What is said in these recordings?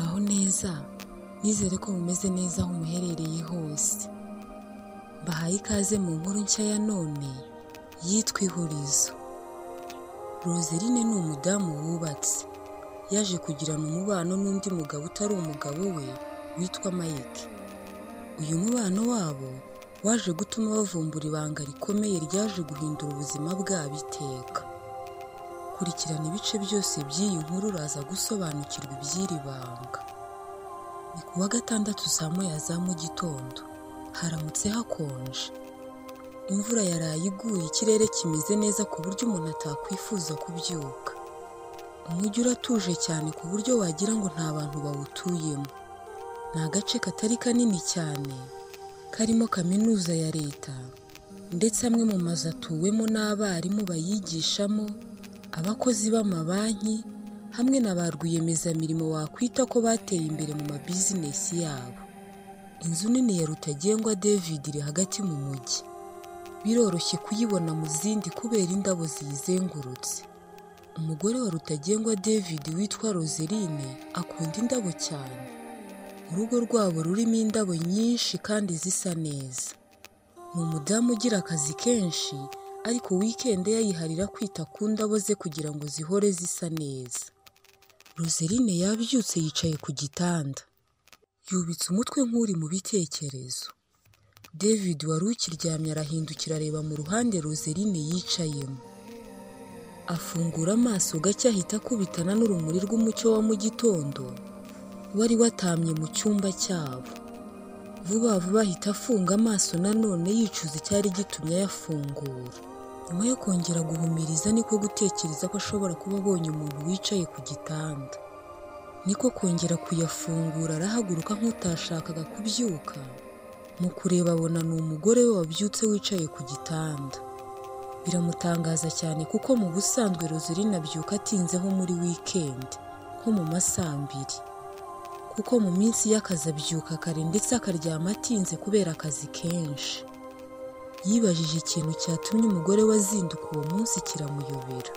byiza nizere ko mumeze neza aho muherereye hose mbahaye ikaze mu nkuru nshya ya none yitwa ihurizo roserine ni umudamu wubatse yaje kugirana umubano n'undi mugabo utari umugabo we witwa mike uyu mubano wabo waje gutuma bavumbura ibanga rikomeye ryaje guhindura ubuzima bwabo iteka kurikirana ibice byose by'iyi nkuru uraza gusobanukirwa iby'iri banga ni ku wa gatandatu saa moya za mu gitondo haramutse hakonje imvura yaraye iguye ikirere kimeze neza ku buryo umuntu atakwifuza kubyuka umujyi uratuje cyane ku buryo wagira ngo nta bantu bawutuyemo ni agace katari kanini cyane karimo kaminuza ya leta ndetse amwe mu mazu atuwemo n'abarimu bayigishamo abakozi b'amabanki hamwe na ba rwiyemezamirimo wakwita ko bateye imbere mu mabizinesi yabo inzu nini ya rutagengwa david iri hagati mu mujyi biroroshye kuyibona mu zindi kubera indabo ziyizengurutse umugore wa rutagengwa david witwa roseline akunda indabo cyane urugo rwabo rurimo indabo nyinshi kandi zisa neza ni umudamu ugira akazi kenshi ariko wikende yayiharira kwita ku ndabo ze kugira ngo zihore zisa neza roseline yabyutse yicaye ku gitanda yubitse umutwe nk'uri mu bitekerezo david wari ukiryamye arahindukira areba mu ruhande roseline yicayemo afungura amaso gake ahita akubitana n'urumuri rw'umucyo wa mu gitondo wari watamye mu cyumba cyabo vuba vuba ahita afunga amaso nanone yicuza icyari gitumye ayafungura nyuma yo kongera guhumiriza niko gutekereza ko ashobora kuba abonye umuntu wicaye ku gitanda niko kongera kuyafungura arahaguruka nk'utashakaga kubyuka mu kureba abona ni umugore we wabyutse wicaye ku gitanda biramutangaza cyane kuko mu busanzwe roserine abyuka atinzeho muri wikendi nko mu masaa abiri kuko mu minsi y'akazi abyuka kare ndetse akaryama atinze kubera akazi kenshi yibajije ikintu cyatumye umugore we azinduka uwo munsi kiramuyobera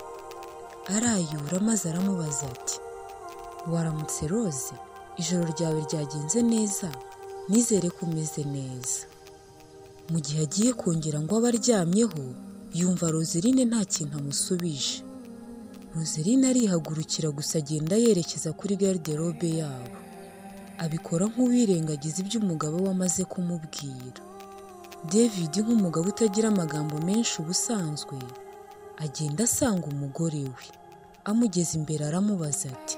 arayura maze aramubaza ati waramutse rose ijoro ryawe ryagenze neza nizere ko umeze neza mu gihe agiye kongera ngo abe aryamyeho yumva roserine nta kintu amusubije roserine arihagurukira gusa agenda yerekeza kuri garderobe yabo abikora nk'uwirengagiza ibyo umugabo we amaze kumubwira david nk'umugabo utagira amagambo menshi ubusanzwe agenda asanga umugore we amugeze imbere aramubaza ati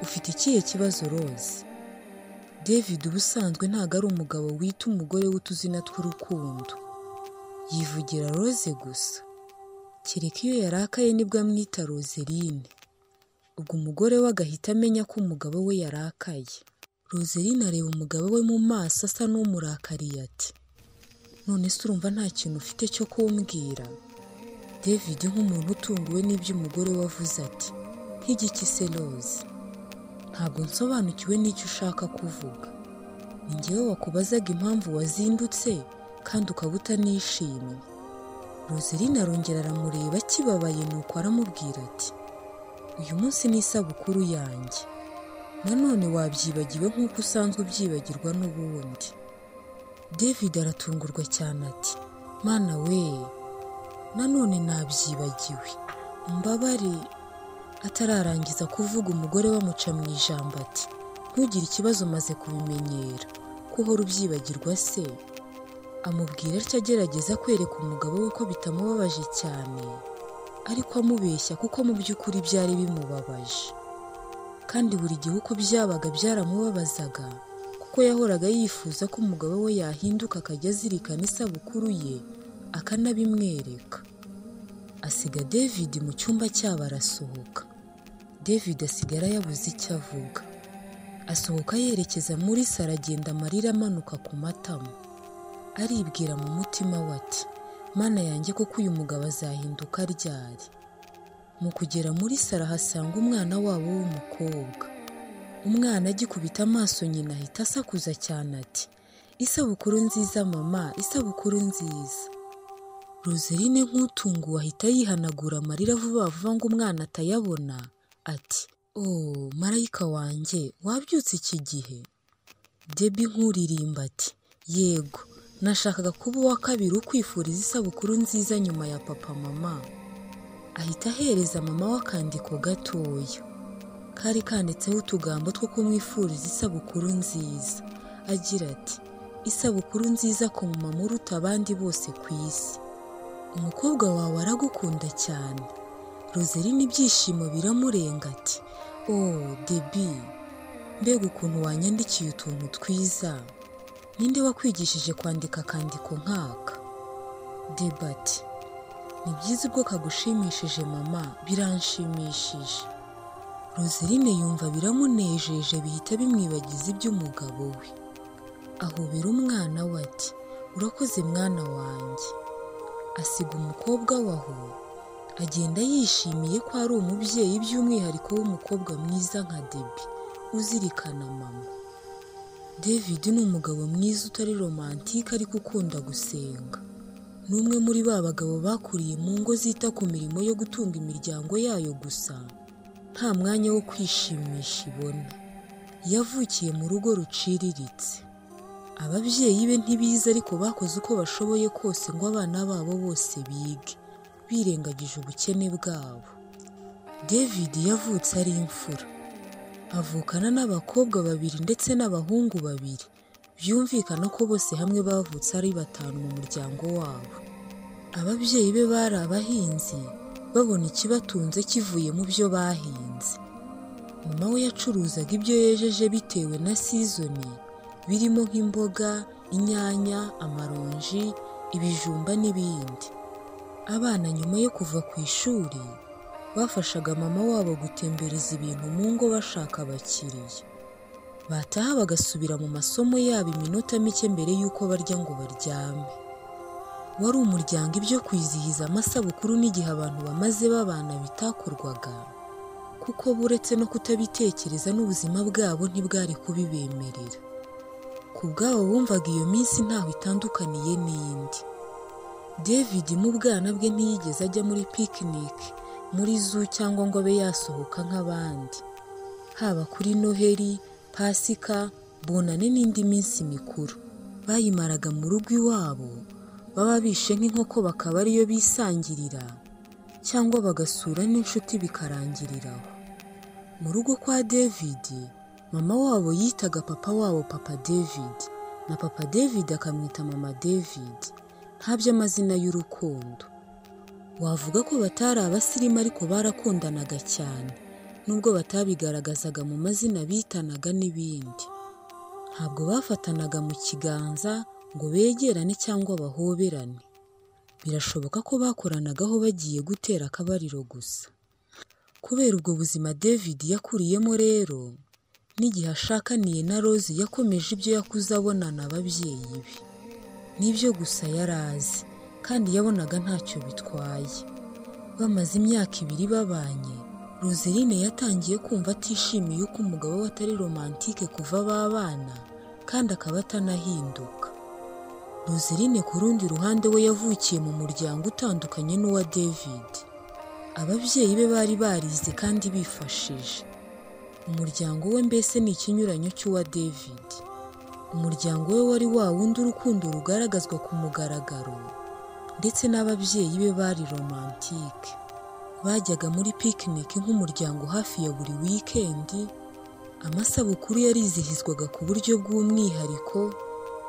ufite ikihe kibazo rose david ubusanzwe ntabwo ari umugabo wita umugore we utuzina tw'urukundo yivugira rose gusa kereka iyo yarakaye nibwo amwita roserine ubwo umugore we agahita amenya ko umugabo we yarakaye roserine areba umugabo we mu maso asa n'umurakariye ati none se urumva nta kintu ufite cyo kumbwira david nk'umuntu utunguwe n'ibyo umugore we avuze ati nk'igiki se rose ntabwo nsobanukiwe n'icyo ushaka kuvuga ni njyewe wakubazaga impamvu wazindutse kandi ukaba utanishimye roserine arongera aramureba akibabaye nuko aramubwira ati uyu munsi ni isabukuru yanjye nanone wabyibagiwe nk'uko usanzwe ubyibagirwa n'ubundi david aratungurwa cyane ati mana we nanone nabyibagiwe mbabare atararangiza kuvuga umugore we amuca mu ijambo ati ntugire ikibazo umaze kubimenyera ko uhora ubyibagirwa se amubwira atyo agerageza kwereka umugabo we ko bitamubabaje cyane ariko amubeshya kuko mu by'ukuri byari bimubabaje kandi buri gihe uko byabaga byaramubabazaga kuko yahoraga yifuza ko umugabo we yahinduka akajya azirikana isabukuru ye akanabimwereka asiga david mu cyumba cyabo arasohoka david asigara yabuze icyo avuga asohoka yerekeza muri saro agenda amarira amanuka ku matama aribwira mu mutima we ati mana yanjye koko uyu mugabo azahinduka aryari mu kugera muri saro ahasanga umwana wabo w'umukobwa umwana agikubita amaso nyina ahita asakuza cyane ati isabukuru nziza mama isabukuru nziza roserine nk'utunguwe ahita yihanagura amarira vuba vuba ngo umwana atayabona ati oh marayika wanjye wabyutse iki gihe debi nkuririmba ati yego nashakaga kuba uwa kabiri ukwifuriza isabukuru nziza nyuma ya papa mama ahita ahereza mama we akandiko gatoya kari kanditseho utugambo two kumwifuriza isabukuru nziza agira ati isabukuru nziza ku mumama uruta abandi bose ku isi umukobwa wawe aragukunda cyane roseline ibyishimo biramurenga ati oh debi mbega ukuntu wanyandikiye utuntu twiza ninde wakwigishije kwandika akandiko nk'aka debati ni byiza ubwo kagushimishije mama biranshimishije roseline yumva biramunejeje bihita bimwibagiza iby'umugabo we ahobera umwana we ati urakoze mwana wanjye asiga umukobwa we aho agenda yishimiye ko ari umubyeyi by'umwihariko w'umukobwa mwiza nka debi uzirikana mama david ni umugabo mwiza utari romantike ariko ukunda gusenga ni umwe muri ba bagabo bakuriye mu ngo zita ku mirimo yo gutunga imiryango yayo gusa nta mwanya wo kwishimisha ibona yavukiye mu rugo ruciriritse ababyeyi be ntibize ariko bakoze uko bashoboye kose ngo abana babo bose bige birengagije ubukene bwabo david yavutse ari imfura avukana n'abakobwa babiri ndetse n'abahungu babiri byumvikana ko bose hamwe bavutse ari batanu mu muryango wabo ababyeyi be bari abahinzi babona ikibatunze kivuye mu byo bahinze mama we yacuruzaga ibyo yejeje bitewe na sizoni birimo nk'imboga inyanya amaronji ibijumba n'ibindi abana nyuma yo kuva ku ishuri bafashaga mama wabo gutembereza ibintu mu ngo bashaka abakiriya bataha bagasubira mu masomo yabo iminota mike mbere y'uko barya ngo baryame wari umuryango ibyo kwizihiza amasabukuru n'igihe abantu bamaze babana bitakorwaga kuko buretse no kutabitekereza n'ubuzima bwabo ntibwari kubibemerera ku bwabo bumvaga iyo minsi ntaho itandukaniye n'iyindi david mu bwana bwe ntiyigeze ajya muri picnic muri zoo cyangwa ngo abe yasohoka nk'abandi haba kuri noheri pasika bonane n'indi minsi mikuru bayimaraga mu rugo iwabo baba bishe nk'inkoko bakaba ariyo bisangirira cyangwa bagasura n'inshuti bikarangiriraho mu rugo kwa david mama wabo yitaga papa wabo papa david na papa david akamwita mama david nta by'amazina y'urukundo wavuga ko batari abasirimu ariko barakundanaga cyane nubwo batabigaragazaga mu mazina bitanaga n'ibindi ntabwo bafatanaga mu kiganza ngo begerane cyangwa bahoberane birashoboka ko bakoranagaho bagiye gutera akabariro gusa kubera ubwo buzima david yakuriyemo rero n'igihe ashakaniye na rose yakomeje ibyo yakuze abonana ababyeyi be nibyo gusa yari azi kandi yabonaga ntacyo bitwaye bamaze imyaka ibiri babanye roseline yatangiye kumva atishimiye uko umugabo we atari romantike kuva babana kandi akaba atanahinduka roseline ku rundi ruhande we yavukiye mu muryango utandukanye n'uwa david ababyeyi be bari barize kandi bifashije umuryango we mbese ni ikinyuranyo cy'uwa david umuryango we wari wa wundi urukundo rugaragazwa ku mugaragaro ndetse n'ababyeyi be bari romantike bajyaga muri picnic nk'umuryango hafi ya buri wikendi amasabukuru yarizihizwaga ku buryo bw'umwihariko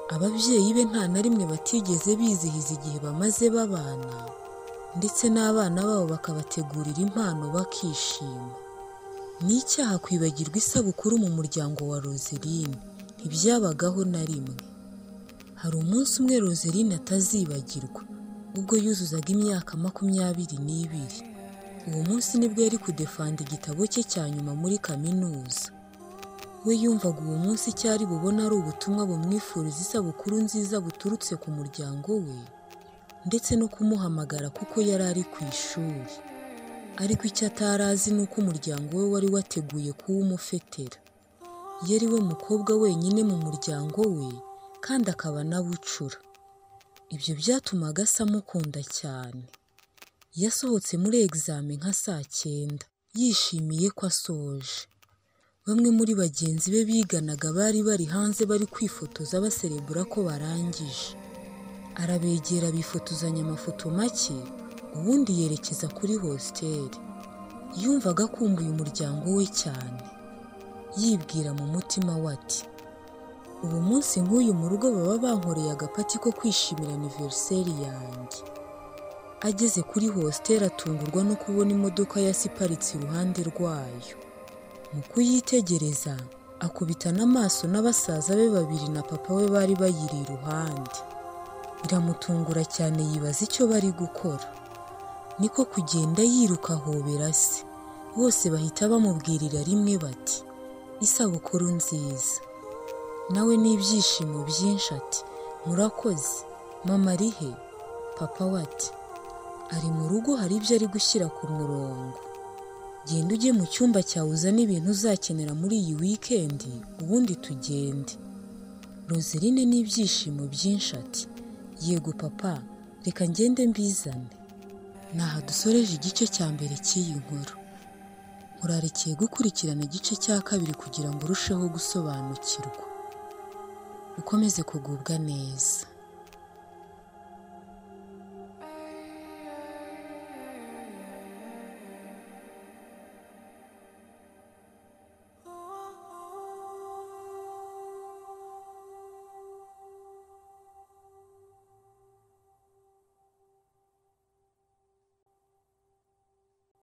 ababyeyi be nta na rimwe batigeze bizihiza igihe bamaze babana ndetse n'abana babo bakabategurira impano bakishima ni icyaha kwibagirwa isabukuru mu muryango wa roseline ntibyabagaho na rimwe hari umunsi umwe roseline atazibagirwa ubwo yuzuzaga imyaka makumyabiri n'ibiri uwo munsi nibwo yari kudefanda igitabo cye cya nyuma muri kaminuza we yumvaga uwo munsi cyari bubona ari ubutumwa bumwifuriza isabukuru nziza buturutse ku muryango we ndetse no kumuhamagara kuko yari ari ku ishuri ariko icyo atari azi ni uko umuryango we wari wateguye kuwumufetera iyo ari we mukobwa wenyine mu muryango we kandi akaba anabucura ibyo byatumaga asa amukunda cyane yasohotse muri egizame nka saa cyenda yishimiye ko asoje bamwe muri bagenzi be biganaga bari bari hanze bari kwifotoza baserebura ko barangije arabegera bifotozanya amafoto make ubundi yerekeza kuri hositeri yumvaga akumbuye umuryango we cyane yibwira mu mutima we ati ubu munsi nk'uyu mu rugo baba bankoreye agapati ko kwishimira aniveriseri yanjye ageze kuri hositeri atungurwa no kubona imodoka yasiparitse iruhande rwayo mu kuyitegereza akubita n'amaso n'abasaza be babiri na papa we bari bayiri iruhande biramutungura cyane yibaza icyo bari gukora niko kugenda yiruka ahobera se bose bahita bamubwirira rimwe bati isabukuru nziza nawe n'ibyishimo byinshi ati murakoze mama ari he papa we ati ari mu rugo hari ibyo ari gushyira ku murongo genda ujye mu cyumba cyawe uzane ibintu uzakenera muri iyi wikendi ubundi tugende roserine n'ibyishimo byinshi ati yego papa reka ngende mbizane naha dusoreje igice cya mbere cy'iyi nkuru murarekeye gukurikirana igice cya kabiri kugira ngo urusheho gusobanukirwa ukomeze kugubwa neza